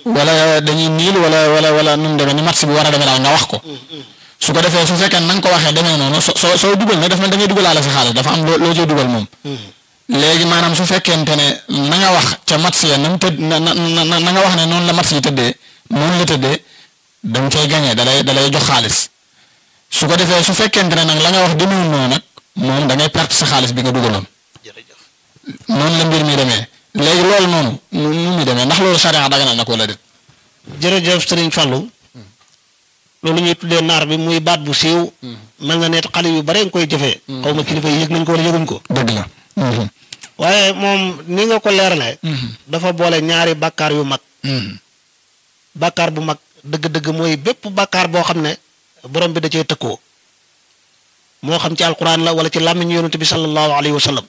wala dañuy niil wala wala wala nu mu demee ni match bi war a demee daal nga wax ko su ko defee su fekkee na nga ko waxee demee noonu so soo soo dugal nag daf na da ngay dugalaale sa xaalis dafa am loo loo cee dugal moom. léegi maanaam su fekkente ne na nga wax ca match ya na mu tëdd na na na na nga wax ne noonu la match yi tëddee noonu la tëddee da nga cay gagné da lay da lay jox xaalis su ko defee su fekkente ne nag la nga wax demewul noonu nag moom da ngay perte sa xaalis bi nga dugaloon noonu la mbir mi demee léegi loolu noonu nu nu muy demee ndax loolu charia daganal na ko wala déet. jërëjëf sëriñ Fallou loolu ñuy tuddee naar bi muy baat bu siiw mel na ne xale yu bare nga koy jëfee xaw ma kilifa yi yëg nañ ko wala yëguñ ko dëgg la. waaye moom ni nga ko leeralee dafa boole ñaari bàkkaar yu mag bàkkaar bu mag dëgg-dëgg mooy bépp bàkkaar boo xam ne borom bi da cee tëkkoo moo xam ci alquran la wala ci làmmiñu yonent bi sallallahu alayhi wa sallam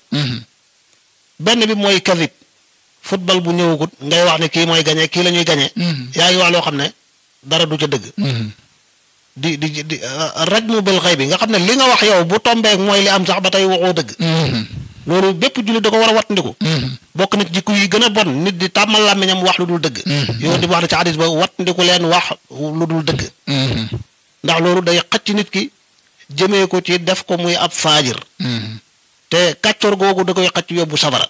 benn bi mooy kadib football bu ñëwagut ngay wax ne kii mooy gañe kii la ñuy gañe yaa ngi wax loo xam ne dara du ca dëgg di di di rajmu bil xëy bi nga xam ne li nga wax yow bu tombeek mooy li am sax ba tey waxoo dëgg loolu bépp jullit da ko war a wattandiku bokk na ci jikko yi gën a bon nit di tàmmal làmmiñam wax lu dul dëgg yow di wax na ci hadis ba wattandiku leen wax lu dul dëgg ndax loolu day xëcc nit ki jëmee ko ci def ko muy ab faajir te kàccoor googu da koy xëcc yóbbu safara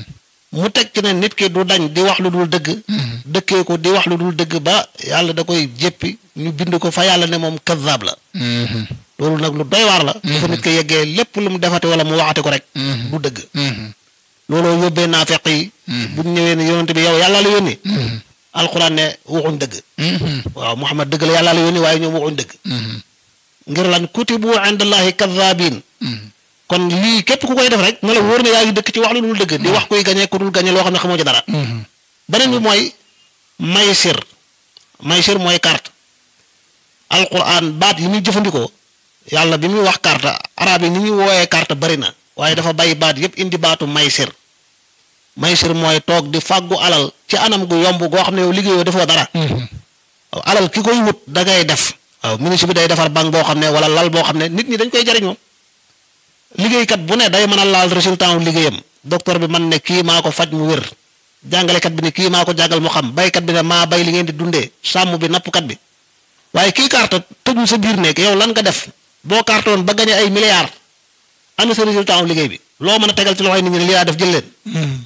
mu teg ci ne nit ki du dañ di wax lu dul dëgg dëkkee ko di wax lu dul dëgg ba yàlla da koy jéppi ñu bind ko fa yàlla ne moom kazaab la loolu nag lu doy waar la dafa nit ko yeggee lépp lu mu defate wala mu waxate ko rek du dëgg looloo yóbbee naafeq yi buñ ñëwee ne yonente bi yow yàlla la yónni alxuraan ne waxuñ dëgg waaw Muhammad dëgg la yàlla la yónni waaye ñoom waxuñ dëgg ngir lan kutibu indallahi kazaabin kon lii képp ku koy def rek na la wóor ne yaa ngi dëkk ci wax lu dul dëgg di wax kuy gañe ku dul gañe loo xam ne xamoo ci dara beneen bi mooy maysir maysir mooy carte alquran baat yi muy jëfandikoo yàlla bi muy wax carte arab yi ni ñuy wooyee carte bari na waaye dafa bàyyi baat yépp indi baatu maysir maysir mooy toog di fàggu alal ci anam gu yomb goo xam ne yow liggéeyoo defoo dara waaw alal ki koy wut da ngay def waaw ministre bi day defar banque boo xam ne wala lal boo xam ne nit ñi dañ koy jariñoo liggéeykat bu ne day mën a laal résultat wu liggéeyam docteur bi man ne kii maa ko faj mu wér jàngalekat bi ne kii maa ko jàngal mu xam baykat bi ne maa bay li ngeen di dundee sàmm bi nappkat bi waaye kii carte tëju sa biir nekk yow lan nga def boo carte woon ba gañe ay milliards ana sa résultat wu liggéey bi loo mën a tegal ci loxoy nit ñi ne lii laa def jël leen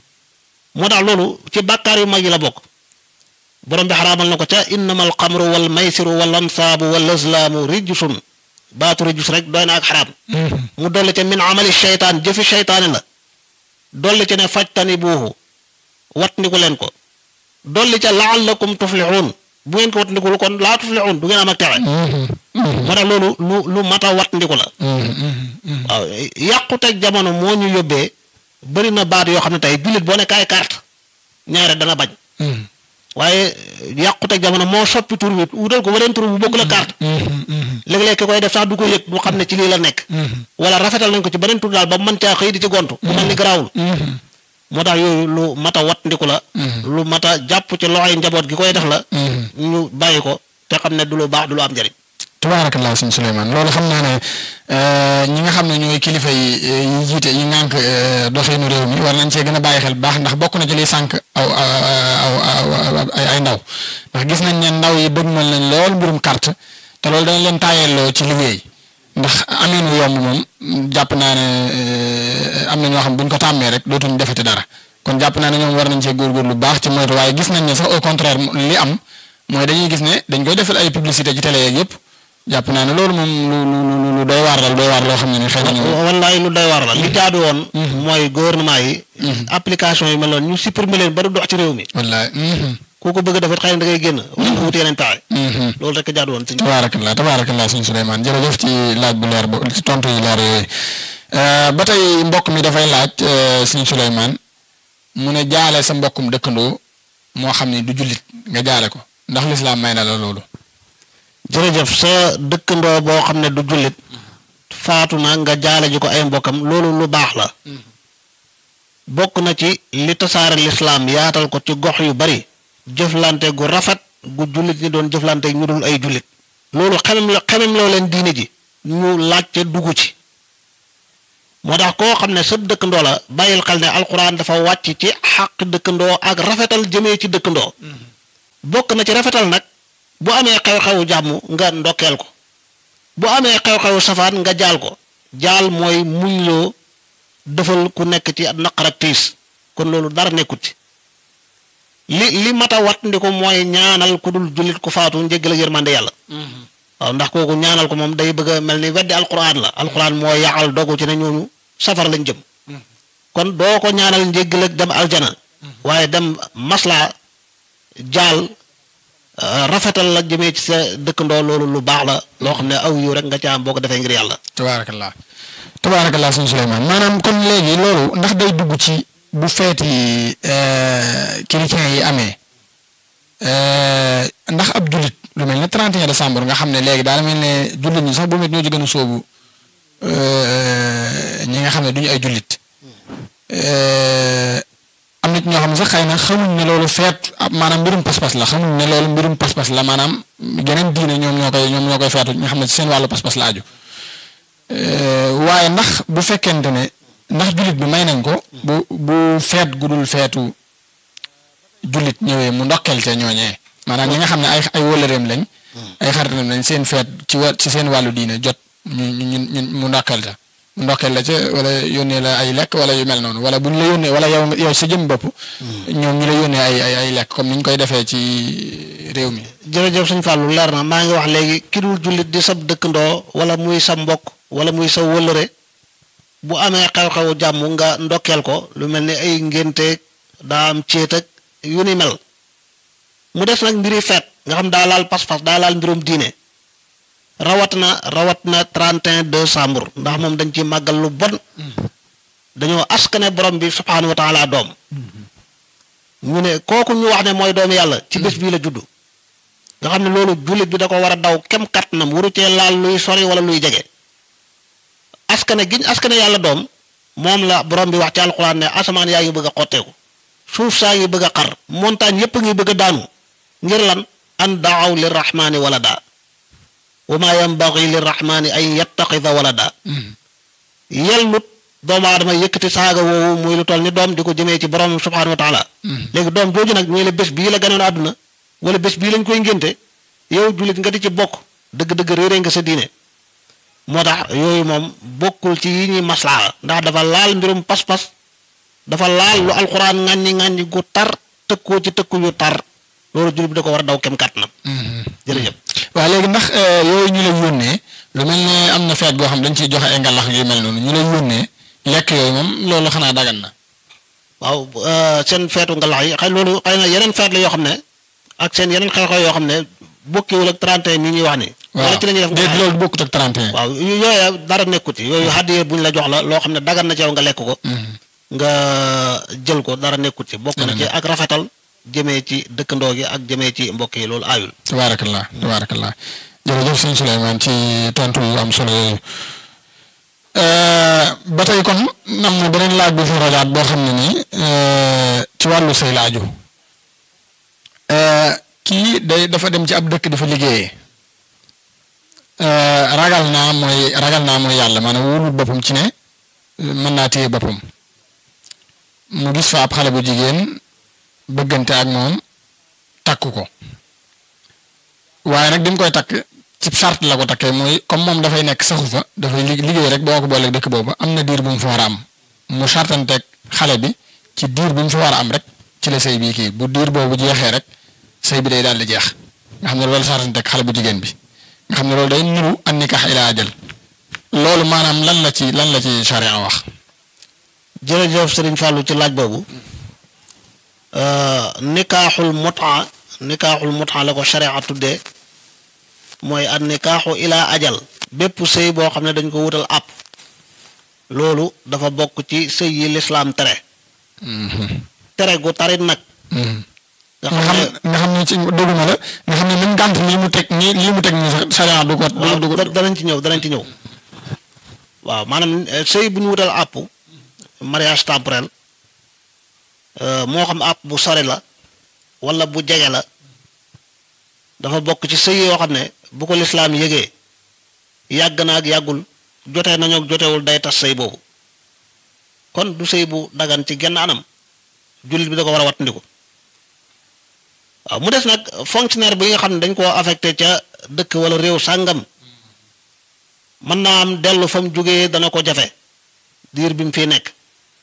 moo tax loolu ci bàkkaar yu mag yi la bokk borom bi xaraamal na ko ca innama al xamru wal maysiru wal ansaabu wal azlaamu rijsun baatu rijus rek doy na ak xaraam mu dolli ca min amali sheytaan jëfi sheytaane la dolli ca ne fajtani buuxu wat ndiku leen ko dolli ca laallakum tuflixuun bu ngeen ko wat ndikul kon laa tuflixuun du ngeen am ak texe moo tax loolu lu lu mat a wat ndiku la waaw yàquteg jamono moo ñu yóbbee bëri na baat yoo xam ne tey jullit boo ne kaay carte ñaare dana bañ waaye yàquteg jamono moo soppi tur bi wutal ko beneen tur bu bokk la carte léeg-léeg ki koy def sax du ko yëg du xam ne ci lii la nekk wala rafetal nañ ko ci beneen tur daal ba mën caa xëy di ci gontu mu mel ni garaawul moo tax yooyu lu mat a wat ndiku la lu mat a jàpp ci loxoy njaboot gi koy def la ñu bàyyi ko te xam ne du lu baax du lu am njëriñ tabaarakallah sëñ Souleymane loolu xam naa ne ñi nga xam ne ñooy kilifa yi yi jiite yi ngànk doxinu réew mi war nañ cee gën a bàyyi xel bu baax ndax bokk na ci liy sànq aw aw ay ndaw ndax gis nañ ne ndaw yi dëgmal nañ lool mbirum carte te loolu dañ leen taayelloo ci liggéey ndax amin wu yomb moom jàpp naa ne am na ñoo xam buñ ko tàmmee rek dootuñ defati dara kon jàpp naa ne ñoom war nañ cee góorgóorlu bu baax ci moytu waaye gis nañ ne sax au contraire li am mooy dañuy gis ne dañ koy defal ay publicité ci télé yeeg yëpp jàpp naa ne loolu moom lu lu lu doy waar la lu doy waar loo xam ne ni xëy na ñu. wallaay lu doy waar la li jaadu woon. mooy gouvernement yi. application yi mel noonu ñu supprimer leen ba du dox ci réew mi. wallaay. ku ko bëgg a def it xëy na da ngay génn. wala nga wuti yeneen taxe. loolu rek jaadu woon. tabaarakallah tabaarakallah sëñ Souleymane jërëjëf ci laaj bu leer bo ci tontu yu leer yooyu ba tey mbokk mi dafay laaj sëñ Souleymane mu ne jaale sa mbokkum dëkkandoo moo xam ne du jullit nga jaale ko ndax lislaam may na la loolu. jërëjëf sa dëkkandoo boo xam ne du jullit faatu na nga jaale ji ko ay mbokkam loolu lu baax la bokk na ci li tasaare lislaam yaatal ko ci gox yu bari jëflante gu rafet gu jullit ñi doon jëflante ñu dul ay jullit loolu xemem la xemem loo leen diine ji ñu laajte dugg ci moo tax koo xam ne sëb dëkkandoo la bàyyil xel ne alxuraan dafa wàcc ci xàq dëkkandoo ak rafetal jëmee ci dëkkandoo bokk na ci rafetal nag bu amee xew-xewu jàmm nga ndokkeel ko bu amee xew-xewu safaan nga jaal ko jaal mooy muñ loo defal ku nekk ci naqar ak tiis kon loolu dara nekkut ci li li mat a wat ndi ko mooy ñaanal ku dul jullit ku faatu njéggal ak yërmande yàlla waaw ndax kooku ñaanal ko moom day bëgg a mel ni weddi alquran la alquran moo yaxal dogu ci ne ñooñu safar lañ jëm kon doo ko ñaanal njéggal ak dem aljana waaye dem masla jaal rafetal la jëmee ci sa dëkkandoo loolu lu baax la loo xam ne aw yu rek nga ca am boo ko defee ngir yàlla tabaarakallah tabaarakallah sëñ Souleymane maanaam kon léegi loolu ndax day dugg ci bu feeti chrétien yi amee ndax ab jullit lu mel ne 31 décembre nga xam ne léegi daal mel ne jullit ñi sax bu met ñoo ci gën a sóobu ñi nga xam ne duñu ay jullit am na ci ñoo xam ne sax xëy na xamuñ ne loolu feet maanaam mbirum pas-pas la xamuñ ne loolu mbirum pas-pas la maanaam geneen diine ñoom ñoo koy ñoom ñoo koy feetu nga xam ne ci seen wàllu pas-pas la aju waaye ndax bu fekkente ne ndax jullit bi may nañ ko bu bu feet gudul feetu jullit ñëwee mu ndokkeel ca ñooñee maanaam ñi nga xam ne ay ay wëllëreem lañ ay xaritam lañ seen feet ci wa ci seen wàllu diine jot ñu ñu ñu mu ndokkeel ca mu ndokkeel la ca wala yónnee la ay lekk wala yu mel noonu wala bu ñu la yónnee wala yow yow sa jëm bopp ñoom ñu la yónnee ay ay ay lekk comme ni ñu koy defee ci réew mi. jërëjëf suñu fàllu leer na maa ngi wax léegi ki dul jullit di sab dëkkandoo wala muy sa mbokk wala muy sa wëllëre bu amee xew-xewu jàmm nga ndokkeel ko lu mel ni ay ngénteeg daa am céet ak yu ni mel mu des nag mbiri feet nga xam daa laal pas-pas daa laal mbirum diine rawat na rawat na 31 décembre ndax moom dañ ci màggal lu bon dañoo askane borom bi subhaanahu wa taala doom ñu ne kooku ñu wax ne mooy doomu yàlla ci bés bii la juddu nga xam ne loolu jullit bi da ko war a daw kem kattanam waru cee laal luy sori wala luy jege askane giñ askane yàlla doom moom la borom bi wax ci alquran ne asamaan yaa ngi bëgg a xotteeku suuf saa ngi bëgg a xar montagne yépp ngi bëgg a daanu ngir lan an daaw lirrahmani walada wa ma yambagi lirrahmani an yattaxida walada yellut doomu aadama yëkkati saaga woowu muy lu toll ni doom di ko jëmee ci borom subhanahu wa taala léegi doom jooju nag ñuy la bés bii la ganoon àdduna wala bés bii lañ koy ngénte yow jullit nga di ci bokk dëgg-dëgg réere nga sa diine moo tax yooyu moom bokkul ci yi ñuy maslaa ndax dafa laal mbirum pas-pas dafa laal lu alxuraan ŋàññi ŋàññi gu tar tëkkoo ci tëkku yu tar loolu jullit bi da ko war a daw kem kàttanam jërëjëf waaw léegi ndax yooyu ñu lay yónnee lu mel ne am na feet goo xam dañ ciy joxe ay ngalax yu mel noonu ñu lay yónnee lekk yooyu moom loolu xanaa dagan na waaw seen feetu ngalax yi xëy loolu xëy na yeneen feet la yoo xam ne ak seen yeneen xew-xew yoo xam ne bokkiwul ak 31 mi ñuy wax ni wala ci la ñuy def déet loolu bokkut ak 31 waaw yooyu dara nekkut ci yooyu hadiya bu ñu la jox la loo xam ne dagan na ci yow nga lekk ko nga jël ko dara nekkut ci bokk na ci ak rafetal jëmee ci dëkkandoo gi ak jëmee ci mbokk yi loolu aayul tabaarakallah tabaarakallah jërëjëf sëñ Souleymane ci tontu yu am solo yooyu ba tey kon am na beneen laaj bu fi rajaat boo xam ne nii ci wàllu say laaju kii day dafa dem ci ab dëkk dafa liggéeyee ragal naa mooy ragal naa mooy yàlla maanaam wóolul boppam ci ne mën naa téye boppam mu gis fa ab xale bu jigéen bëggante ak moom takk ko waaye nag bi mu koy takk ci charte la ko takkee mooy comme moom dafay nekk saxu fa dafay liggéey rek boo ko booleeg dëkk boobu am na diir bu mu fa war a am mu chartanteeg xale bi ci diir bu mu fa war a am rek ci la sëy bii kii bu diir boobu jeexee rek sëy bi day daal di jeex nga xam ne loolu chartanteeg xale bu jigéen bi nga xam ne loolu day niru an nikaax ilaa ajal loolu maanaam lan la ci lan la ci charia wax. jërëjëf Serigne Fallou ci laaj boobu nikaaxul mutaa nikaaxul mutaa la ko charia tuddee mooy an nikaaxu ilaa ajal bépp sëy boo xam ne dañ ko wutal àpp loolu dafa bokk ci sëy yi lislaam tere tere gu tarit nag nga xam nga xam ne ci doguma la nga xam ne même gànt lii mu teg nii lii mu teg nii sax charia du ko du ko danañ ci ñëw danañ ci ñëw waaw maanaam sëy bu ñu wutal àpp mariage temporel moo xam àpp bu sori la wala bu jege la dafa bokk ci sëy yoo xam ne bu ko lislaam yëgee yàgg na ak yàggul jotee nañu ak jotewul day tas sëy boobu kon du sëy bu dagan ci genn anam jullit bi da ko war a wattandiku waaw mu des nag fonctionnaire bi nga xam ne dañ koo affecté ca dëkk wala réew sàngam mën naa am dellu fa mu jógee dana ko jafe diir bi mu fi nekk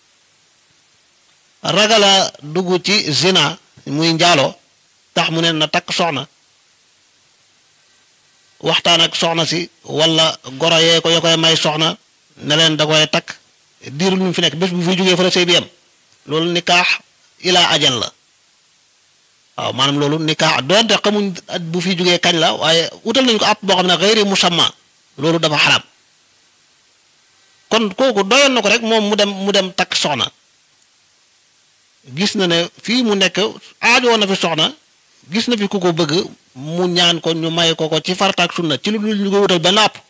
ragala dugg ci zina muy njaaloo tax mu ne na takk soxna waxtaan ak soxna si wala goro yee ko ya koy may soxna ne leen da koy takk diir lu mu fi nekk bés bu fi jógee fa la sëy bi yem loolu nikaax ilaa ajal la waaw maanaam loolu nikaax doonte xamuñ at bu fi jógee kañ la waaye utal nañ ko àpp boo xam ne xëyri musamma loolu dafa xaraam kon kooku doyoon na ko rek moom mu dem mu dem takk soxna gis na ne fii mu nekk aajoo na fi soxna gis na fi ku ko bëgg mu ñaan ko ñu may ko ko ci farataak sunna ci lu dul ñu ko wutal benn àpp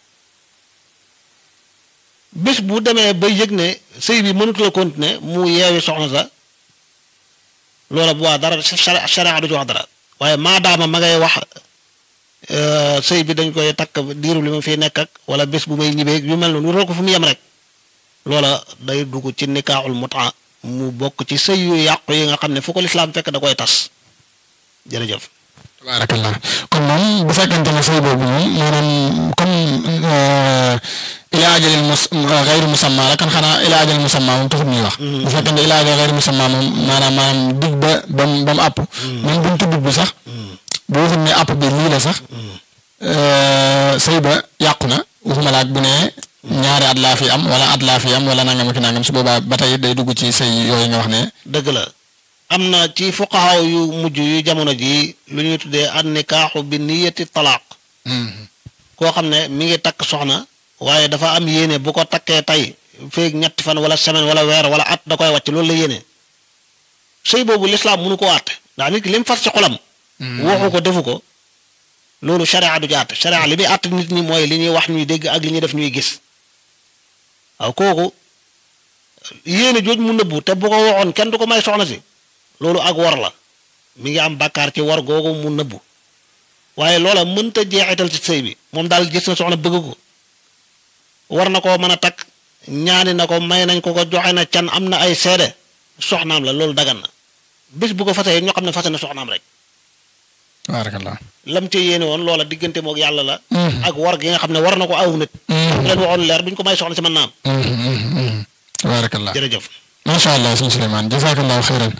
bés bu demee ba yëg ne sëy bi mënut la continuer mu yeewi soxna sa loola bu waa dara sharia du ci wax dara waaye maadaama ma ngay wax sëy bi dañ koy takk diiru li ma fiy nekk ak wala bés bu may ñibbee yu mel noonu wutal ko fu mu yem rek loola day dugg ci nikaaxul mutaa mu bokk ci sëy yu yàqu yi nga xam ne fu ko lislaam fekk da koy tas jërëjëf tabaarakallah kon moom bu fekkente ne sëy boobu moom maanaam comme ilaa ajalil mus xayri musamma la kan xanaa ilaa ajalil musamma moom taxut ñuy wax. bu fekkente ilaa ajalil xayri musamma moom maanaam maanaam dig ba ba mu ba mu àpp. même bu ñu tudd bi sax. bu waxuñ ne àpp bi lii la sax. sëy ba yàqu na waxuma la ak bu ne ñaari at laa fi am wala at laa fi am wala nangam ak nangam su boobaa ba tey day dugg ci sëy yooyu nga wax ne. dëgg la. am na ci fuqahaw yu mujj yu jamono ji lu ñuy tuddee an nikaaxu bi niyati talaaq koo xam ne mi ngi takk soxna waaye dafa am yéene bu ko takkee tey feeg ñetti fan wala semaine wala weer wala at da koy wàcc loolu la yéene sëy boobu lislaam mënu ko àtte ndax nit ki li mu fas ci xolam waxu ko defu ko loolu sharia du ci àtte sharia li muy àtte nit ñi mooy li ñuy wax ñuy dégg ak li ñuy def ñuy gis waaw kooku yéene jooj mu nëbbu te bu ko waxoon kenn du ko may soxna si loolu ak war la mi ngi am bàkkaar ci war googu mu nëbbu waaye loola mënta jeexital ci sëy bi moom daal gis na soxna bëgg ko war na koo mën a takk ñaani na ko may nañ ko ko joxe na can am na ay seede soxnaam la loolu dagan na bis bu ko fasee ñoo xam ne fase na soxnaam rek tabaarakallah lam ca yéene woon loola diggante moog yàlla la ak war gi nga xam ne war na ko aw nit bu leen waxoon leer duñ ko may soxna si mën naa am tabaarakallah jërëjëf macha allah sëñ Souleymane jazakallahu xayran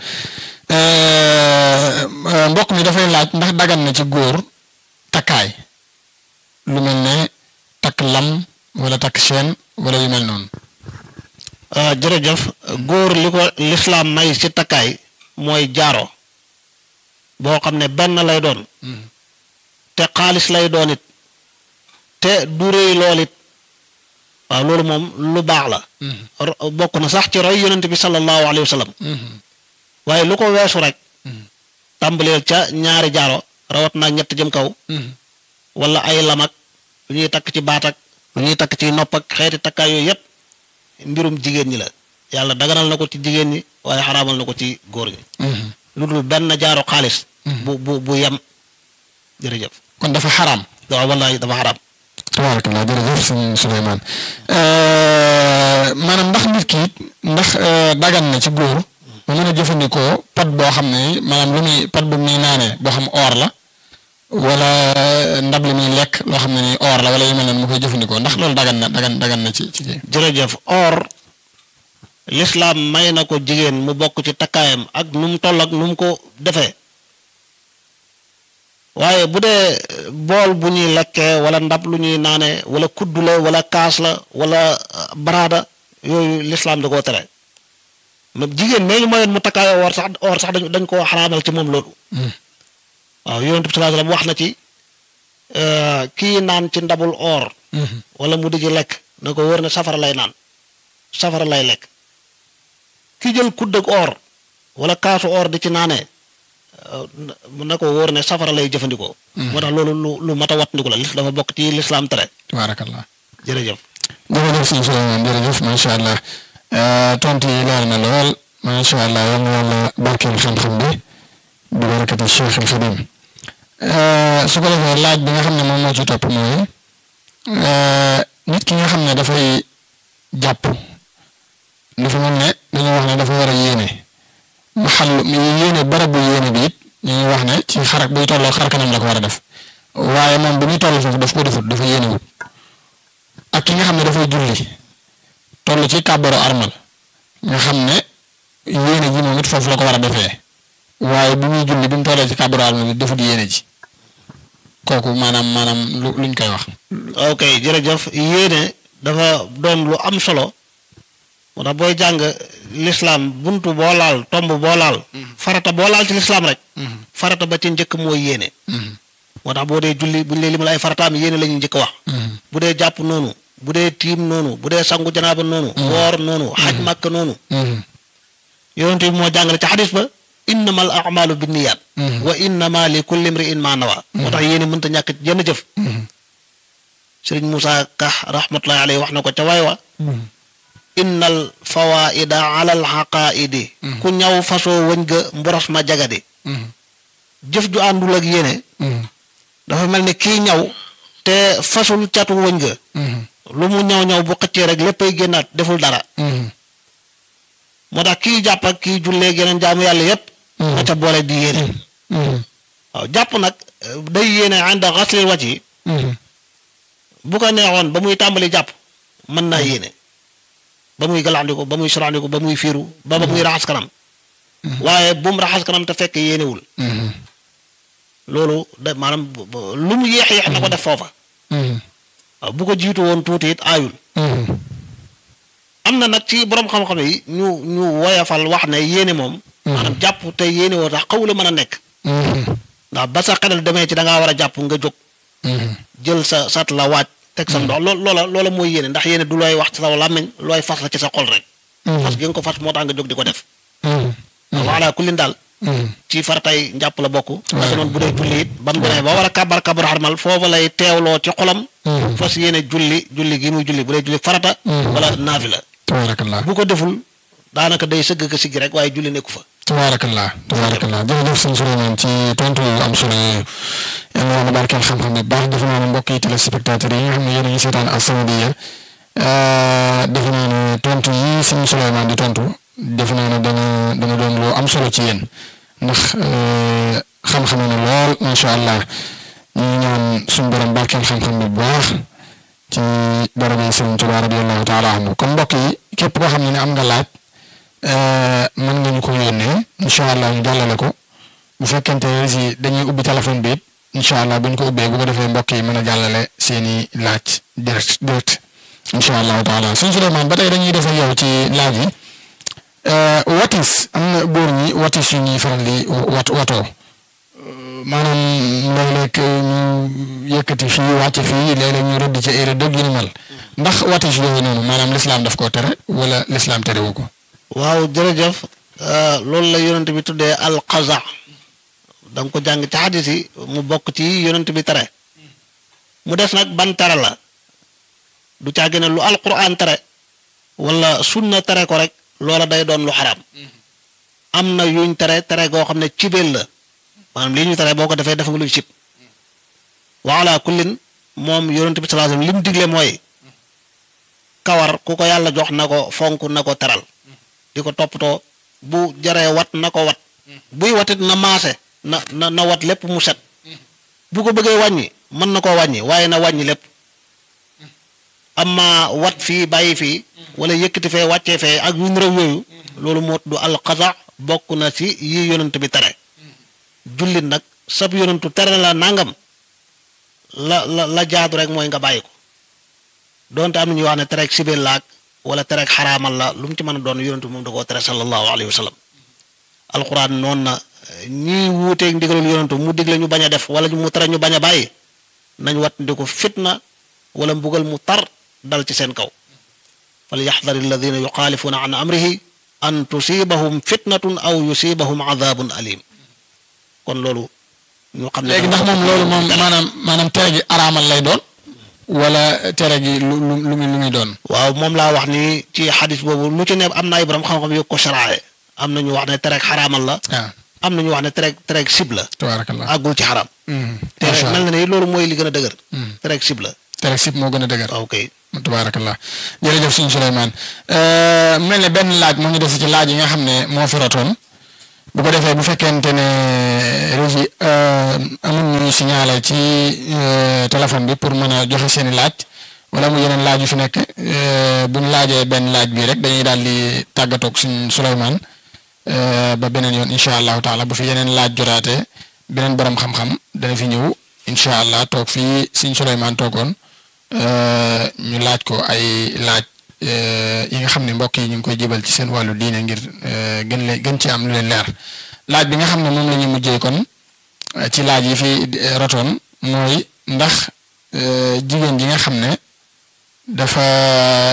mbokk mi dafay laaj ndax dagan na ci góor takkaay lu mel ne takk lam wala takk chaîne wala yu mel noonu. jërëjëf góor li ko lislaam may ci takkaay mooy jaaro boo xam ne benn lay doon te xaalis lay doon it te du réy lool it waaw loolu moom lu baax la bokk na sax ci roy yonent bi sallallahu alayhi wa sallam waaye lu ko weesu rek tàmbaleel ca ñaari jaaro rawat naa ñett jëm kaw wala ay lamak lu ñuy takk ci baat ak lu ñuy takk ci nopp ak xeeti takkaay yooyu yépp mbirum jigéen ñi la yàlla daganal na ko ci jigéen ñi waaye xaraamal na ko ci góor ñi lu dul benn jaaro xaalis bu bu bu yem jërëjëf kon dafa xaraam waaw wallahi dafa xaraam tabaarakallah jërëjëf sëñ Souleymane maanaam ndax nit ki it ndax dagan na ci góor mu mën a jëfandikoo pot boo xam ne maanaam lu muy pot bu muy naanee boo xam or la wala ndab li muy lekk loo xam ne ni or la wala yu mel noonu mu koy jëfandikoo ndax loolu dagan na dagan dagan na ci ci kii. jërëjëf or lislaam may na ko jigéen mu bokk ci takkaayam ak nu mu toll ak nu mu ko defee waaye bu dee bool bu ñuy lekkee wala ndab lu ñuy naanee wala kuddu la wala kaas la wala baraada yooyu lislaam da koo tere même jigéen mee ñu mayoon mu takkaayoo or sax or sax dañ dañ koo xaraamal ci moom loolu waaw yonent bi sallallahu alayhi wasallam wax na ci kii naan ci ndabul or wala mu di ci lekk na ko wóor ne safara lay naan safara lay lekk ki jël kudd ak or wala kaasu or di ci naanee na ko wóor ne safara lay jëfandikoo moo tax loolu lu lu mat a wat ndiku la lis dafa bokk ci lislaam tere tabaarakallah jërëjëf jërëjëf sëñ Souleymane jërëjëf macha allah tontu yi leer na lool macha allah yal na yàlla barkeel xam-xam bi bi barakati Cheikh al Xadim su ko defee laaj bi nga xam ne moom moo ci topp mooy nit ki nga xam ne dafay jàpp dafa mel ne dañoo wax ne dafa war a yéene maxal mi yéene barabu yéene bi it ñu ngi wax ne ci xarak buy tolloo xar kanam la ko war a def waaye moom bu muy toll foofu daf ko defut dafa yéenewut ak ki nga xam ne dafay julli toll ci kàbbaru armal nga xam ne yéene ji moom it foofu la ko war a defee waaye bi muy julli bi mu tollee ci kàbbaru armal bi defut yéene ji kooku maanaam maanaam lu luñ koy wax. ok jërëjëf yéene dafa doon lu am solo moo tax booy jàng lislaam buntu boo laal tomb boo laal. farata boo laal ci lislaam rek. farata ba ci njëkk mooy yéene. moo tax boo dee julli buñ lee limal ay farataam yéene la ñuy njëkk wax. bu dee jàpp noonu bu dee tiim noonu bu dee sangu janaaba noonu. woor noonu xaj màkk noonu. yonent bi moo jàngale ci xadis ba innama al amalu binniyaat wa innama li kulli imri'in ma nawa moo tax yéene mënta ñàkk jenn jëf. sëriñ Moussa Ka rahmatullahi alayhi wax na ko ca waay wa innal fawaida ala al xaqaidi ku ñaw fasoo wëñ ga mboros ma jagadi jëf ju àndul ak yéene dafa mel ni kii ñaw te fasul catu wëñ ga lu mu ñaw ñaw bu xëccee rek léppay génnaat deful dara moo tax kii jàpp ak kii jullee geneen jaamu yàlla yépp na ca boole di yéene waaw jàpp nag day yéene ànd ak xaslil wàcc yi bu ko neexoon ba muy tàmbali jàpp mën naa yéene ba muy galaxndiku ba muy suraandiku ba muy fiiru ba ba muy raxas kanam waaye bu mu raxas kanam te fekk yéenewul loolu da maanaam lu mu yéex yéex na ko def foofa waaw bu ko jiitu woon tuuti it aayul am na nag ci borom xam-xam yi ñu ñu woyafal wax ne yéene moom maanaam jàpp te yéene woo tax xaw la mën a nekk ndax ba sa xelal demee ci da ngaa war a jàpp nga jóg jël sa sat la waaj teg sa ndox lool loola loola mooy yéene ndax yéene du looy wax ci sa làmmiñ looy fas la ci sa xol rek fas gi nga ko fas moo tax nga jóg di ko def wala kullin daal ci faratay njàpp la bokk parce que noonu bu dee julli it ba mu demee ba war a kabar kabar xarmal foofu lay teewloo ci xolam fas yéene julli julli gi muy julli bu dee julli farata wala naafila tabaarakallah bu ko deful daanaka day sëgg ka siggi rek waaye julli nekku fa tabaarakallah tabaarakallah jërëjëf sëñ Souleymane ci tontu yu am solo yooyu yàlla na barkeel xam-xam bi baax defe naa ne mbokk yi téléspectateurs yi nga xam ne yéen a ngi seetaan As-Samadiyya defe naa ne tontu yi sëñ Souleymane di tontu defe naa ne dana dana doon lu am solo ci yéen ndax xam-xam na lool macha allah ñu ngi ñaan suñu borom barkeel xam-xam bi bu baax ci daraja Sëriñ Tuubaa radiyallahu taala anhu kon mbokk yi képp koo xam ne am nga laaj. mën nga ñu ko yónnee incha allah ñu jàllale ko bu fekkente ne si dañuy ubbi téléphone bi it incha allah bu ñu ko ubbee bu ko defee mbokk yi mën a jàllale seen i laaj direct direct incha allahu taala sëñ Souleymane ba tey dañuy def ak yow ci laaj yi watis am na góor ñi watis yu ñuy faral di wat watoo maanaam léeg-léeg ñu yëkkati fii wàcc fii léeg-léeg ñu rëdd ci ay rëdd yu ni mel ndax watis yooyu noonu maanaam lislaam daf koo tere wala lislaam terewu ko. waaw jërëjëf loolu la yonent bi tuddee alqaza da nga ko jàng ci xadis yi mu bokk ci yonent bi tere mu des nag ban tere la du caagi ne lu alquran tere wala sunna tere ko rek loola day doon lu xaraam am na yuñ tere tere goo xam ne cibeel la maanaam lii ñu tere boo ko defee def nga luy cib wa ala kullin moom yonent bi sallallahu alayhi wasallam li mu digle mooy kawar ku ko yàlla jox na ko fonk na ko teral di ko toppatoo bu jaree wat na ko wat buy watit na maase na na na wat lépp mu set bu ko bëggee wàññi mën na koo wàññi waaye na wàññi lépp amma wat fii bàyyi fii wala yëkkati fee wàccee fee ak yu réew yooyu loolu moo du alxasa bokk na ci yi yonent bi tere jullit nag sab yonentu tere la nangam la la la jaadu rek mooy nga bàyyi ko donte am na ñuy wax ne terek sibeel laag wala terek xaraamal la lu mu ci mën a doon yonentu moom da koo tere sallallahu alayhi wa sallam alquran noonu na ñii wuuteeg ndigalul yonentu mu digle ñu bañ a def wala mu tere ñu bañ a bàyyi nañ wat ndi ko fitna wala mbugal mu tar dal ci seen kaw fal yaxdar alladina yuxaalifuuna an amrihi an tusibahum fitnatun aw yusibahum adabun alim kon loolu ñu xam ne léegi ndax moom loolu moom maanaam maanaam tere gi araamal lay doon wala tere gi lu lu lu muy lu muy doon. waaw moom laa wax ni ci xadis boobu lu ci ne am na ay borom xam-xam yu ko saraaye am na ñu wax ne tereg xaraamal la. waaw am na ñu wax ne tereg tereg sib la. tabaarakallah àggul ci xaraam. te macha mel allah na ni loolu mooy li gën a dëgër. tereg sib la. tere sib moo gën a dëgër. waaw kay tabaarakallah jërëjëf sëñ Souleymane mel ne benn laaj moo ñu des ci laaj yi nga xam ne moo fi rotoon bu ko defee bu fekkente ne régi amul ñu signalé ci téléphone bi pour mën a joxe seeni laaj wala mu yeneen laaj yu fi nekk bu ñu laajee benn laaj bi rek dañuy daal di tàggatoog suñ Souleymane ba beneen yoon incha allahu taala bu fi yeneen laaj jotaatee beneen borom xam-xam dana fi ñëw incha allah toog fii suñ Souleymane toogoon ñu laaj ko ay laaj yi nga xam ne mbokk yi ñu ngi koy jébal ci seen wàllu diine ngir gën leen gën ci am lu leen leer laaj bi nga xam ne moom la ñuy mujjee kon ci laaj yi fi rotoon mooy ndax jigéen ji nga xam ne dafa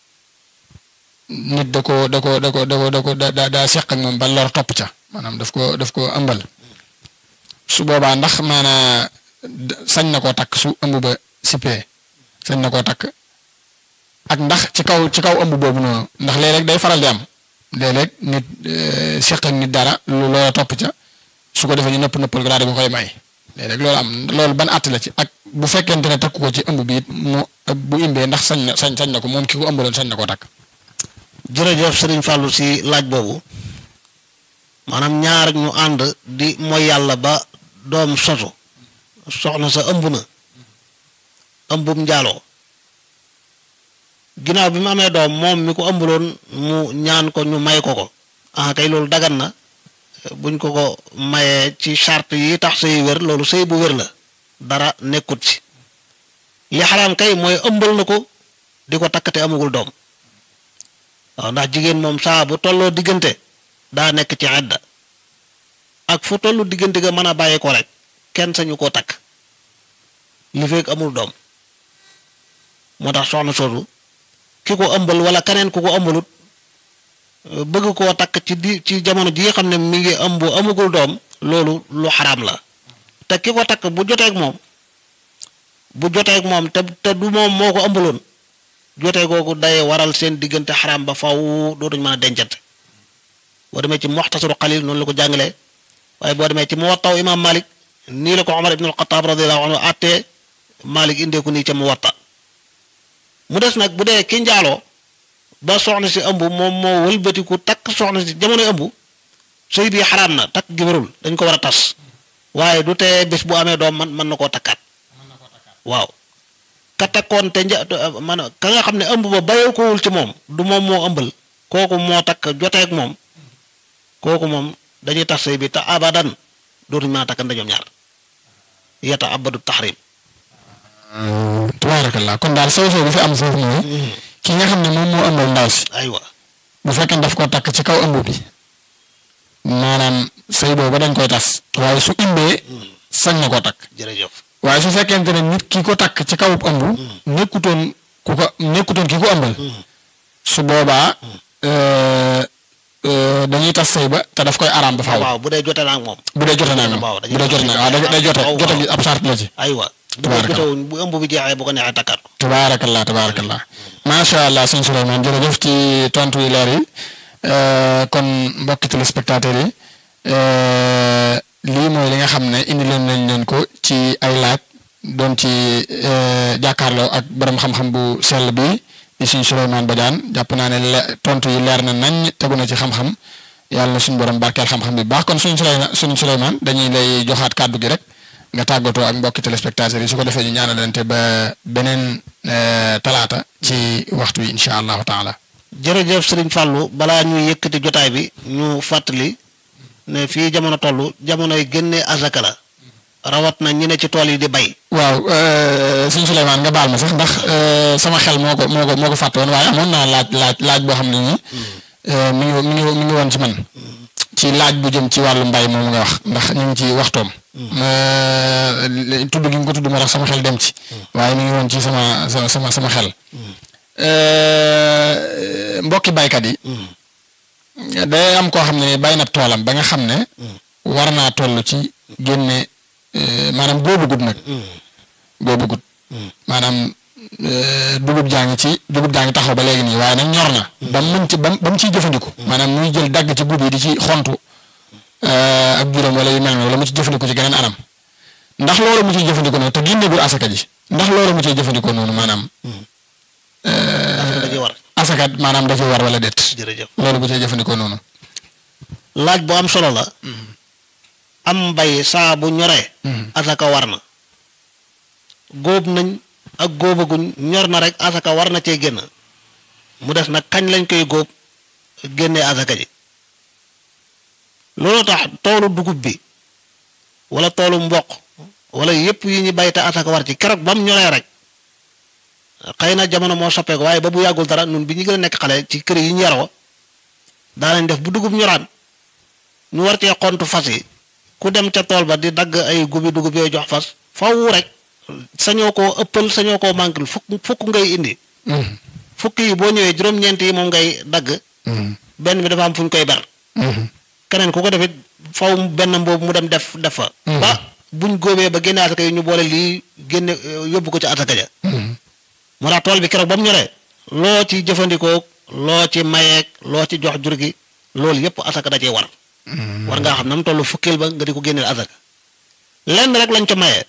nit da ko da ko da ko da ko da ko da daa seq ak moom ba lor topp ca maanaam daf ko daf ko ëmbal su boobaa ndax maanaa sañ na koo takk su ëmb ba sippee sañ na koo takk ak ndax ci kaw ci kaw ëmb boobu noonu ndax léeg-léeg day faral di am léeg-léeg nit seq ak nit dara lu loola topp ca su ko defee ñu nëpp nëppal ko daal di ko koy may léeg-léeg loolu am loolu ban àtt la ci ak bu fekkente ne takku ko ci ëmb bi it mu bu imbee ndax sañ na sañ sañ na ko moom ki ko ëmbaloon sañ na koo takk. jërëjëf Serigne Fallou si laaj boobu maanaam ñaar ñu ànd di mooy yàlla ba doom sosu soxna sa ëmb na ëmbum njaaloo ginnaaw bi mu amee doom moom mi ko ëmbaloon mu ñaan ko ñu may ko ko ah kay loolu dagan na buñ ko ko mayee ci charte yi tax sëy wér loolu sëy bu wér la dara nekkut ci li xaraam kay mooy ëmbal na ko di ko takk te amagul doom waaw ndax jigéen moom saa bu tolloo diggante daa nekk ci àdda ak fu tollu diggante ga mën a bàyyi ko rek kenn sañu koo takk li fekk amul doom moo tax soxna soosu ki ko ëmbal wala keneen ku ko ëmbalut bëgg koo takk ci di ci jamono ji xam ne mi ngi ëmb amagul doom loolu lu xaraam la te ki ko takk bu joteeg moom bu joteeg moom te te du moom moo ko ëmbaloon jotee googu day waral seen diggante xaraam ba faw dootuñ mën a dencante boo demee ci muxtasaru xalil noonu la ko jàngalee waaye boo demee ci muwattaw imaam Malik nii la ko Omar ibn al-Khattab radiyallahu anhu àttee Malik indee ko nii ca muwatta mu des nag bu dee ki njaaloo ba soxna si ëmb moom moo wëlbatiku takk soxna si jamonoy ëmb sëy bi xaraam na takk gi wérul dañ ko war a tas waaye du tee bés bu amee doom man mën na koo takkaat waaw ka takkoon te nja man ka nga xam ne ëmb ba bayoo ko wul ci moom du moom moo ëmbal kooku moo takk joteeg moom kooku moom dañuy tax sëy bi te abadan dootuñu mën a takkante ñoom ñaar yata abadu taxrim tabaarakallah kon daal soo soo bu fi am foofu mooy ki nga xam ne moom moo ëmbal ndaw si aywa bu fekkee daf ko takk ci kaw ëmb bi maanaam sëy boobu dañ koy tas waaye su imbee sañ na koo takk jërëjëf waaye su fekkente ne nit ki ko takk ci kaw ëmb nekkutoon ku ko nekkutoon ki ko ëmbal su boobaa dañuy tas sëy ba te daf koy araam ba faaw waaw bu dee jote naa ak moom bu dee jote naa moom waaw bu dee jote naa waaw day jote jote gi ab sart la ci aywa bu Tabaaraka. jotewuñ bu ëmb bi jeexee bu ko neexee takkaat ko tabaarakallah tabaarakallah macha allah sëñ Souleymane jërëjëf ci tontu yu leer yi Euh, kon mbokki téléspectateurs yi euh, lii mooy li nga xam ne indi leen nañ leen ko ci ay laaj doon ci euh, jàkkaarloo ak borom xam-xam bu sell bi di suñ Souleymane Badiane jàpp naa ne le- tontu yi leer na nañ tegu na ci xam-xam yàlla na suñ borom barkeel xam-xam bi baax kon suñ Souleymane suñ Souleymane dañuy lay joxaat kàddu gi rek nga tàggatoo ak mbokki téléspectateurs yi su ko defee ñu ñaanalante ba beneen talaata ci waxtu wi incha allahu taala. jërëjëf sëriñ Fallou balaa ñuy yëkkati jotaay bi ñu fàttali ne fii jamono toll jamonoy génne azaka la rawat na ñi ne ci tool yi di bay waaw sëñ Souleymane nga baal ma sax ndax sama xel moo ko moo ko moo ko fàtte woon waaye amoon naa laaj laaj laaj boo xam ne nii mi ngi mi ngi mi ngi woon ci man ci laaj bu jëm ci wàllu mbay moom nga wax ndax ñu ngi ci waxtoom. tudd gi nga ko tudd ma tax sama xel dem ci. waaye mi ngi woon ci sama sama sama sama xel. mbokki baykat yi. day am koo xam ne bay na toolam ba nga xam ne. war naa toll ci génne maanaam boobu gudd nag. boobu gudd. maanaam dugub jaa ngi ci dugub jaa ngi taxaw ba léegi nii waaye nag ñor na. ba mu mën ci ba mu ba mu ciy jëfandiku. maanaam muy jël dagg ci gub yi di ci xontu ak juróom wala yu mel noonu wala mu ci jëfandiku ci geneen anam ndax loolu mu ciy jëfandikoo noonu te génneegul asaka ji ndax loolu mu ciy jëfandikoo noonu maanaam. dañuy war asaka maanaam da ciy war wala déet. jërëjëf loolu bu ciy jëfandikoo noonu. laaj bu am solo la am mbay saa bu ñoree asaka war na góob nañ ak góobaguñ ñor na rek asaka war na cee génn mu des nag kañ lañ koy góob génnee asaka ji loolu tax toolu dugub bi wala toolu mboq wala yépp yi ñu bay te asaka war ci keroog ba mu ñoree rek xëy na jamono moo soppeeku waaye ba bu yàggul dara nun bi ñu gën a nekk xale ci kër yi ñu yaroo daanañ def bu dugub ñoraan ñu war cee xontu fas yi ku dem ca tool ba di dagg ay gubi dugub yooyu jox fas faw rek sañoo koo ëppal sañoo koo manqué fukk fukk ngay indi fukk yi boo ñëwee juróom-ñeent yi moom ngay dagg benn bi dafa am fu ñu koy ber keneen ku ko defit faw benn mboobu mu dem def def fa ba buñ góobee ba génne asaka yi ñu boole lii génne yóbbu ko ci asaka ja moo tax tool bi keroog ba mu ñoree loo ci jëfandikoo loo ci mayeeg loo ci jox jur gi loolu yépp asaka da cee war war ngaa xam na mu toll fukkil ba nga di ko génneel asaka lenn rek lañ ca mayee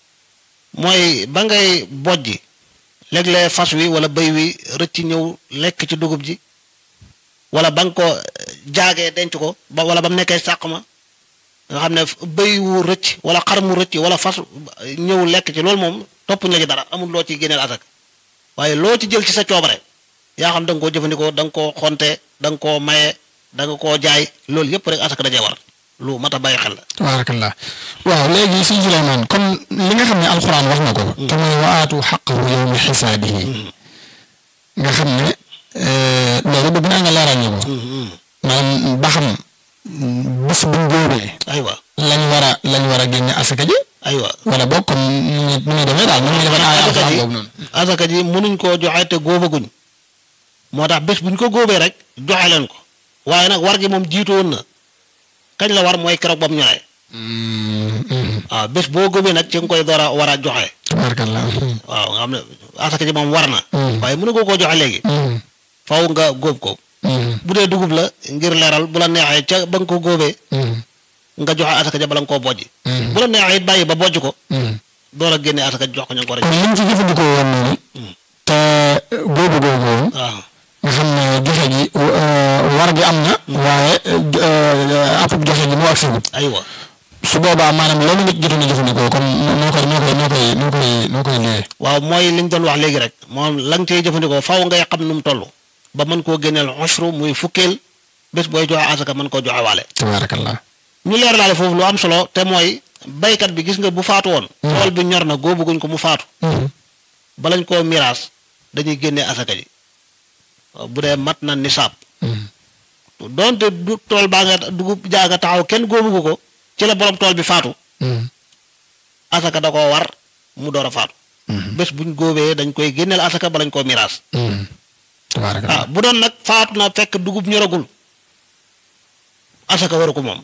mooy ba ngay bojji léeg-léeg fas wi wala bëy wi rëcc ñëw lekk ci dugub ji wala ba nga ko jaagee denc ko ba wala ba mu nekkee sàq ma nga xam ne bëy wu rëcc wala xar mu rëcc wala fas ñëw lekk ci loolu moom toppuñ la ci dara amul loo ciy génneel asaka waaye loo ci jël ci sa coobare yaa xam da nga koo jëfandikoo da nga koo xonte da nga koo maye da nga koo jaay loolu yëpp rek asaka dajee war lu mat a bàyyi xel la. tabaarakallah waaw léegi sëñ Souleymane comme li nga xam ne alxuraan wax na ko. te mooy waatu xaqahu yawma xisaabihi nga xam ne loolu bëgg naa nga leeral ñu ko. maanaam ba xam bés bu ñu góobee. aywa lañ war a lañ war a génne asaka ji. aywa wala boog comme nu muy nu muy demee daal nu muy demee aaya alxuraan boobu noonu. asaka ji mënuñ koo joxe te góobaguñ moo tax bés bu ñu ko góobee rek joxe leen ko waaye nag war gi moom jiitu woon na kañ la war mooy keroog ba mu ñoree. waaw bés boo góobee nag ci nga koy door a war a joxe. tabaarakallah. waaw nga xam ne asaka ji moom war na. waaye mënu ko koo joxe léegi. faw nga góob ko. bu dee dugub la ngir leeral bu la neexee ca ba nga ko góobee. nga joxe asaka ja bala nga koo bojj. bu la neexee it bàyyi ba bojj ko. door a génne asaka jox ko ña nga ko war a kon liñ ci jëfandikoo woon noonu. te góobu googu woon. waaw nga xam ne joxe gi war gi am na. waaye apub joxe gi moo ak sigut aywa su boobaa maanaam loolu nit jotoon a jëfandikoo comme noo koy noo koy noo koy noo koy noo koy liggéey. waaw mooy li ñu doon wax léegi rek moom la nga cey jëfandikoo faaw ngay xam nu mu toll ba mën koo génneel ushru muy fukkeel bés booy joxe asaka mën koo joxe waale tabaarakallah. ñu leeralaale foofu lu am solo te mooy baykat bi gis nga bu faatu woon tool bi ñor na góobuguñ ko mu faatu balañ koo miraas dañuy génnee asaka ji waaw bu dee mat na nisaab doonte du tool baa nga dugub jaa nga taxaw kenn góobugu ko ci la borom tool bi faatu asaka da koo war mu door a faatu bés buñ góobee dañ koy génneel asaka balañ koo miraas tabaarakallah. ah bu doon nag faatu na fekk dugub ñoragul asaka waru ko moom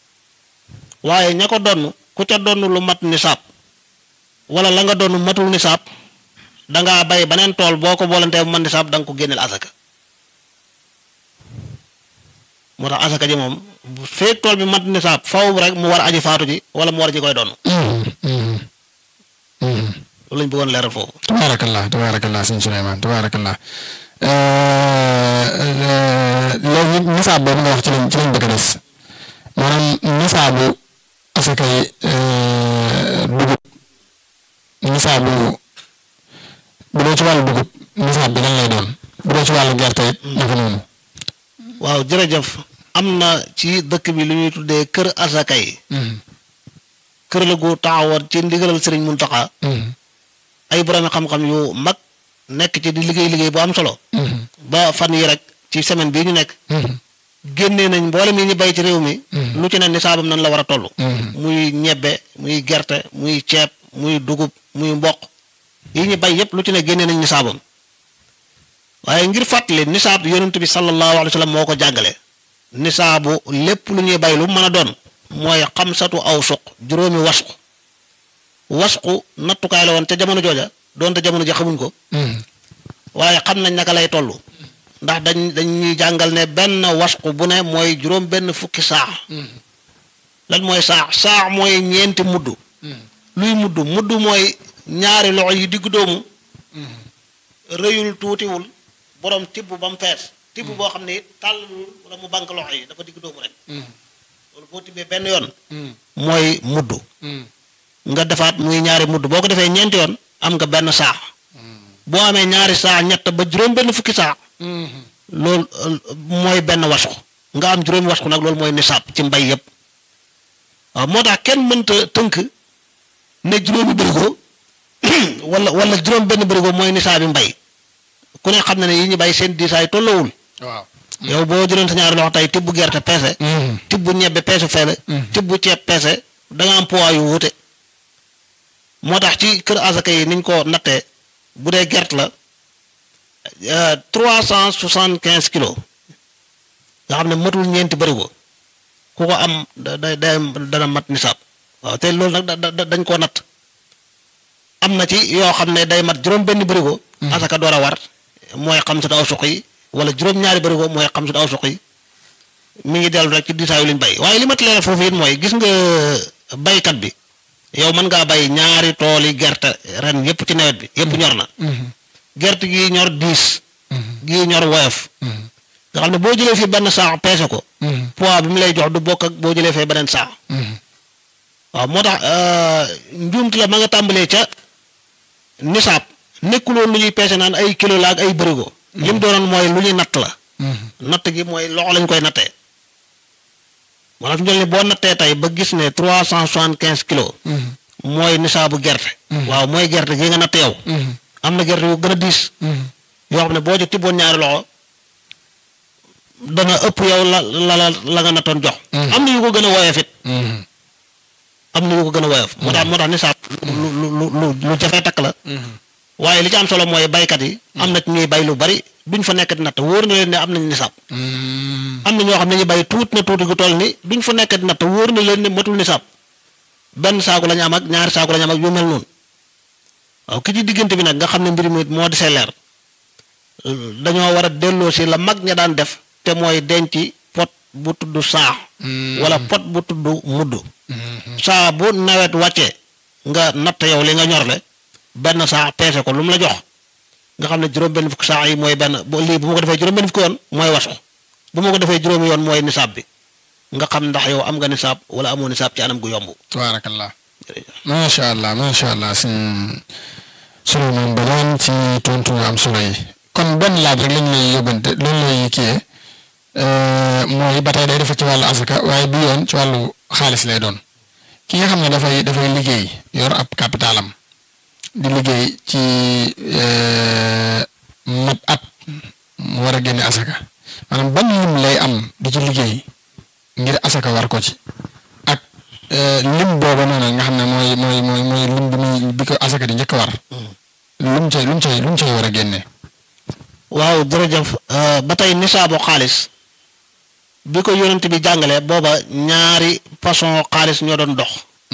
waaye ña ko donn ku ca donn lu mat nisaab wala la nga donn matul nisaab dangaa bay beneen tool boo ko boolantee bu mat nisaab da nga ko génneel asaka moo tax asaka ji moom bu feek tool bi mat nisaab faw rek mu war aji faatu ji wala mu war ji koy donn loolu lañ bëggoon leeral foofu tabaarakallah tabaarakallah sëñ Souleymane tabaarakallah léegi nisaab boobu nga wax ci lañ ci lañ bëgg a des maanaam nisaabu asakay dugub nisaabu bu dee ci wàllu dugub nisaab bi lan lay doon bu dee ci wàllu gerte it naka noonu. waaw jërëjëf am na ci dëkk bi lu ñuy tuddee kër asaka yi kër la gu taxawoon ci ndigalal sëriñ Muntaxa ay borom xam-xam yu mag nekk ci di liggéey liggéey bu am solo ba fan yi rek ci semaine bii ñu nekk génnee nañ mboolem yi ñu bay ci réew mi lu ci ne nisaabam nan la war a toll muy ñebbe muy gerte muy ceeb muy dugub muy mboq yi ñu bay yépp lu ci ne génnee nañ nisaabam waaye ngir fàttali nisaab yonent bi sallallahu alayhi wa sallam moo ko jàngale nisaabu lépp lu ñuy bay lu mën a doon mooy xamsatu aw suq juróomi wasqu wasqu nattukaay la woon te jamono jooja doonte jamono ji xamuñ ko waaye xam nañ naka lay toll ndax dañ dañ ñuy jàngal ne benn wasqu bu ne mooy juróom benn fukki saax lan mooy saax saax mooy ñeenti mudd luy mudd mudd mooy ñaari loxo yi diggu doomu rëyul tuutiwul borom tibb ba mu fees tibb boo xam ne it tàllalul wala mu bank loxo yi dafa digg doomu rek loolu boo tibbee benn yoon mooy mudd nga defaat muy ñaari mudd boo ko defee ñeenti yoon am nga benn saax boo amee ñaari saax ñett ba juróom benn fukki saax loolu mooy benn wasku nga am juróomi wasku nag loolu mooy nisaab ci mbay yépp waaw moo tax kenn mënta tënk ne juróomi bërigo wala wala juróom benn bërigo mooy nisaabi mbay ku ne xam na ne yi ñu bay seen diisaay tolloowul waaw yow boo jëloon sa ñaari loxo tey tibb gerte peese tibb ñebbe peese feele tibb ceeb peese da nga am poids yu wuute moo tax ci kër asaka yi niñ ko nattee bu dee gerte la trois cent soixante quinze kilos nga xam ne matul ñeenti bërigo ku ko am da da dana mat nisaab waaw te loolu nag da da dañ koo natt am na ci yoo xam ne day mat juróom benn bërigo asaka door a war mooy xam su aw suq yi wala juróom-ñaari bërigo mooy xam su aw suq yi mi ngi dellu rek ci diisaayu liñ bay waaye li ma leeral foofu it mooy gis nga baykat bi yow mën ngaa bay ñaari tooli gerte ren yépp ci nawet bi yépp ñor na gerte gi ñor diis gi ñor woyof nga xam ne boo jëlee fii benn saax peese ko poids bi mu lay jox du bokk ak boo jëlee fee beneen saax waaw moo tax njuumte la ma nga tàmbalee ca nisaab nekkuloon lu ñuy peese naan ay kilo la ak ay bërigo li mu doonoon mooy lu ñuy natt la natt gi mooy loxo lañ koy nattee moo tax ñu ni boo nattee tey ba gis ne trois cent soixante quinze kilos mooy nisaabu gerte waaw mooy gerte gi nga natt yow am na gerte yu gën a diis yoo xam ne boo ci tibboon ñaari loxo dana ëpp yow la la la la nga nattoon jox am na yu ko gën a woyof it am na yu ko gën a woyof moo tax moo tax nisaab lu lu lu lu lu jafee takk la waaye li ci am solo mooy baykat yi am na ci ñuy bay lu bari duñ fa nekk di natt wóor na leen ne am nañ nisaab am na ñoo xam ne ñu bay tuut na tuuti gu toll ni duñ fa nekk di natt wóor na leen ne matul nisaab benn saaku la ñu am ak ñaari saaku la ñu am ak yu mel noonu waaw ki ci diggante bi nag nga xam ne mbir mi moo di see leer dañoo war a delloo si la mag ña daan def te mooy denc pot bu tudd saax wala pot bu tudd mudd saa bu nawet wàccee nga natt yow li nga ñorle benn saax peese ko lu mu la jox nga xam ne juróom benn fukk saax yi mooy benn bu lii bu ma ko defee juróom benn fukk yoon mooy wasku bu ma ko defee juróomi yoon mooy nisaab bi nga xam ndax yow am nga nisaab wala amoo nisaab ci anam gu yomb tabaarakallah macha allah macha allah si Souleymane Badiane ci tontu nga am solo yi kon benn laaj rek lañ lay yóbbante loolu lay kiyee mooy ba tey day defa ci wàllu asaka waaye bi yoon ci wàllu xaalis lay doon ki nga xam ne dafay dafay liggéey yor ab capitalam di liggéey ci mat at mu war a génne asaka maanaam ban lim lay am di ci liggéey ngir asaka war ko ci ak lim booba noonu nga xam ne mooy mooy mooy mooy lim bi muy bi ko asaka di njëkk war lum cay lum cay lum cay war a génne waaw jërëjëf ba tey nisaabu xaalis bi ko yonent bi jàngalee booba ñaari façon xaalis ñoo doon dox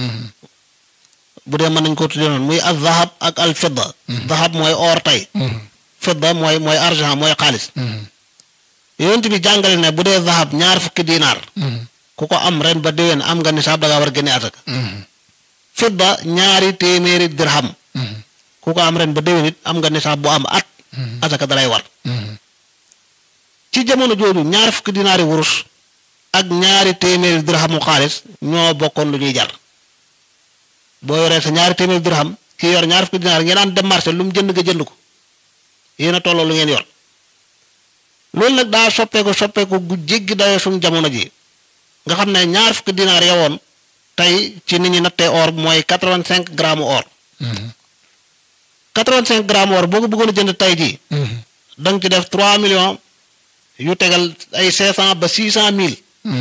bu dee mën nañ ko tuddee noonu muy al zahab ak al fidda zahab mooy or tey fidda mooy mooy argent mooy xaalis yonent bi jàngale ne bu dee zahab ñaar fukki dinaar ku ko am ren ba déwén am nga nisaab da ngaa war a génne asaka fidda ñaari téeméeri dirham ku ko am ren ba déwén it am nga nisaab bu am at asaka dalay war ci jamono jooju ñaar fukki dinaari wurus ak ñaari téeméeri dirhamu xaalis ñoo bokkoon lu ñuy jar boo yoree sa ñaari téeméeri dirham kii yor ñaar fukki dinaar ngeen daan dem marché lu mu jënd nga jënd ko yéen a tolloo lu ngeen yor loolu nag daa soppeeku soppeeku gu jéggi dayoo suñu jamono ji nga xam ne ñaar fukki dinaar yowoon tey ci nit ñi nattee or mooy quatre-vingt-cinq grammes or quatre-vingt-cinq grammes or boo ko bëggoon a jënd tey jii da nga ci def trois millions yu tegal ay cinq cent ba six cent mille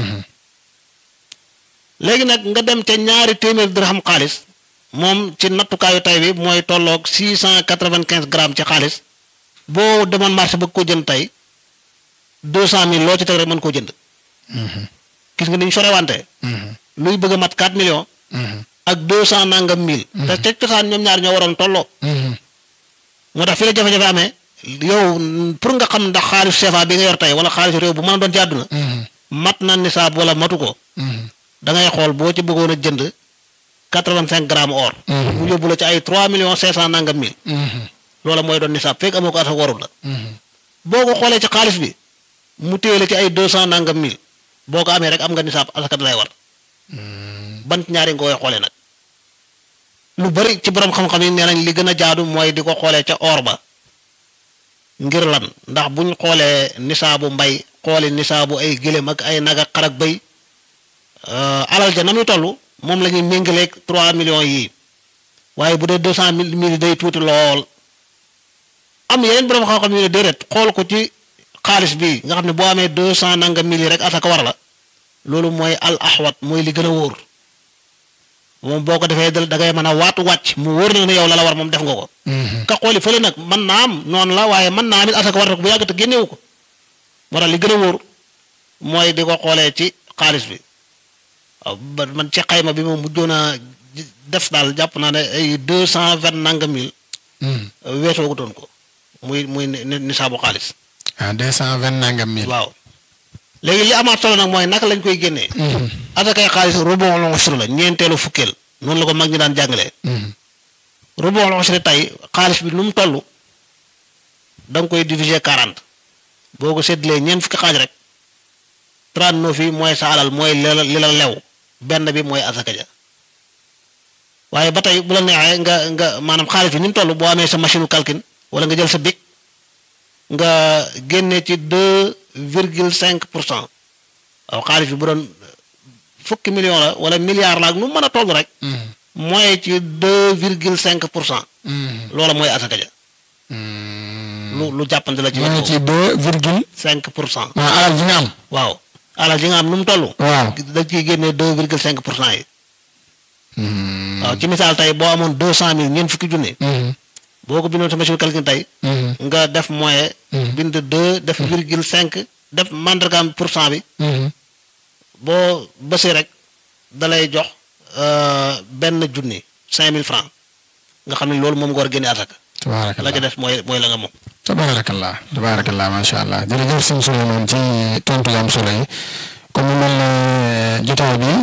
léegi nag nga dem ca ñaari téeméer dirham xaalis moom ci nattukaayu tay bi mooy tolloog six cent quatre-vingt-quinze grammes ci xaalis boo demoon marché bëgg ko jënd tey deux cent mille loo ci teg rek mën koo jënd gis nga ni ñu sorewante luy bëgg a mat quatre millions ak deux cent nangam mille te teg cosaan ñoom ñaar ñoo waroon tolloo moo tax fi la jafe-jafe amee yow pour nga xam ndax xaalis CFA bi nga yor tey wala xaalis réew bu mën a doon ci àdduna mat na nisaab wala matu ko da ngay xool boo ci bëggoon a jënd quatre-vingt-cinq grammes or mu yóbbu la ci ay trois millions cinq cent nangam mille loola mooy doon nisaab fekk amoo ko asaka warul la boo ko xoolee ci xaalis bi mu téye la ci ay deux cent nangam mille boo ko amee rek am nga nisaab asaka lay war ban ñaari nga koy xoolee nag lu bari ci borom xam-xam yi nee nañ li gën a jaadu mooy di ko xoolee ca or ba ngir lan ndax buñ xoolee nisaabu mbay xooli nisaabu ay gëléem ak ay nag ak xar ak bëy alal ja na muy toll moom la ñuy méngaleeg trois millions yii waaye bu dee deux cent mille mille day tuuti lool am yeneen borom xam-xam yu ne déedéet xool ko ci xaalis bi nga xam ne boo amee deux cent nangam mille yi rek asaka war la loolu mooy al ahwat mooy li gën a wóor moom boo ko defee da ngay mën a waatu wàcc mu wóor na ne yow la la war moom def nga ko. ka xooli fële nag mën naa am noonu la waaye mën naa am it asaka war na ko bu yàgg te génnewu ko moo tax li gën a wóor mooy di ko xoolee ci xaalis bi waaw ba man ci xayma bi moom mujjoon a def daal jàpp naa ne ay deux cent vingt nangam mille. weesoo ko doon ko muy muy nisaabu xaalis. ah deux cent vingt nangam mille. waaw léegi li amaat solo nag mooy naka lañ koy génnee. asakay xaalis rubon la usra la ñeenteelu fukkeel noonu la ko mag ñi daan jàngalee. rubon la usra tey xaalis bi nu mu toll da nga koy diviser quarante boo ko séddalee ñeent fukki xaaj rek trente neuf yi mooy sa alal mooy li la li la lew benn bi mooy asaka ja waaye ba tey bu la neexee nga nga maanaam xaalis bi ni mu toll boo amee sa machine calcul wala nga jël sa bic nga génne ci deux virgule cinq pour cent waaw xaalis bi bu doon fukki million la wala milliard la ak nu mën a toll rek. mooy ci deux virgule cinq pour cent. loola mooy asaka ja. lu lu jàppante la ci. mooy ci deux virgule. cinq pour cent. waaw alal ji nga am. waaw alal ji nga am nu mu toll. waaw da ciy génne deux virgule cinq pour cent yi. waaw ci misaal tey boo amoon deux cent mille ñeent fukki junne. boo ko bindoon sa machine calcul tey. nga def moyen. bind deux def virgule cinq def mandargaam pour cent bi. boo bësee rek da lay jox benn junni cinq mille francs nga xam ne loolu moom nga war a génne asaka. la ca def mooy mooy la nga moom. tabaarakallah tabaarakallah macha allah jërëjëf sëñ Souleymane ci tontu yu am solo yi comme mu mel ne jotaay bi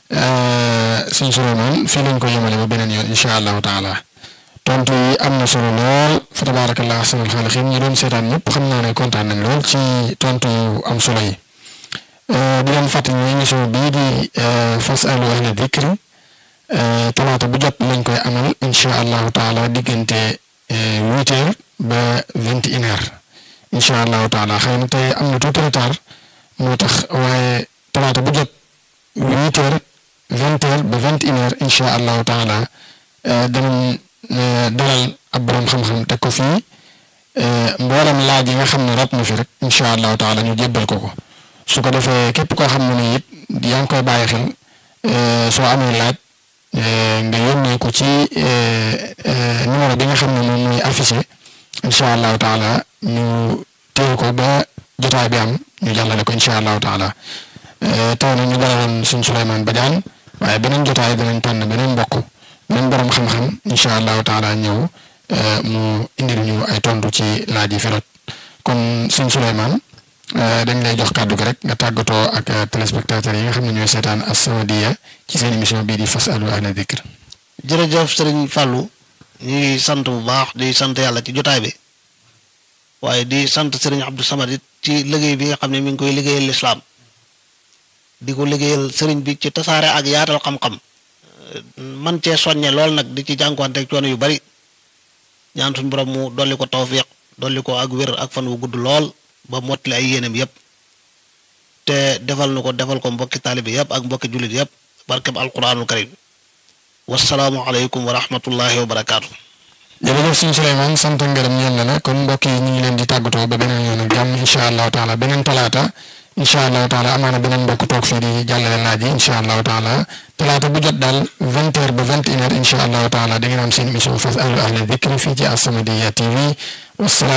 sëñ Souleymane fii lañ ko yemale ba beneen yoon incha allahu taala. tontu yi am na solo lool fa tabaarakallah ahsanul xaaliqiin ñi doon seetaan ñëpp xam naa ne kontaan nañ lool ci tontu yu am solo yi di leen fàttali ñu émission bii di fasalu ahla dikri talaata bu jot lañ koy amal incha allahu taala diggante huit heures ba vingt et une heures incha allahu taala xëy na tey am na tuuti retard moo tax waaye talaata bu jot huit heures vingt heures ba vingt et une heures incha allahu taala danañ dalal ab borom xam-xam teg ko fii mboolem laaj yi nga xam ne rot na fi rek incha allahu taala ñu jébbal ko ko su ko defee képp koo xam ne ni it yaa ngi koy bàyyi xel soo amee laaj nga yónnee ko ci numéro bi nga xam ne moom mooy affiché incha allahu taala ñu téye ko ba jotaay bi am ñu jàllale ko incha allahu taala tey nag ñu dalaloon suñ Souleymane Badiane waaye beneen jotaay danañ tànn beneen mbokk. même borom xam-xam incha allahu taala ñëw mu indil ñu ay tontu ci laaj yi fi rot kon sëñ Souleymane dañ lay jox kàddu gi rek nga tàggatoo ak téléspectateurs yi nga xam ne ñooy seetaan As-Samadiyya ci seen émission bii di fasalu ahla dikr. jërëjëf sëriñ Fallou ñu ngi sant bu baax di sant yàlla ci jotaay bi waaye di sant sëriñ Abdou Samad it ci liggéey bi nga xam ne mi ngi koy liggéeyal lislaam di ko liggéeyal sëriñ bi ci tasaare ak yaatal xam-xam. man cee soññe lool nag di ci jànkuwanteeg coono yu bari ñaan suñ borom mu dolli ko tawfiq dolli ko ak wér ak fan wu gudd lool ba mottali ay yéenam yépp te defal nu ko defal ko mbokki taalibe yépp ak mbokki jullit yépp barkeb alquranul karim wasalaamu aleykum wa rahmatullahi wa barakaatu. jërëjëf sëñ Souleymane sant ngërëm ñeel na la kon mbokk yi ñu ngi leen di tàggatoo ba beneen yoon ak jàmm incha allahu taala beneen talaata incha allahu taala amaana beneen mbokk toog fii di jàllale laaj yi incha allahu taala talaata bu jot daal vingt heures ba vingt et une heures incha allahu taala da ngeen am seen émission fasalu ahla dikri fii ci As-Samadiyya TV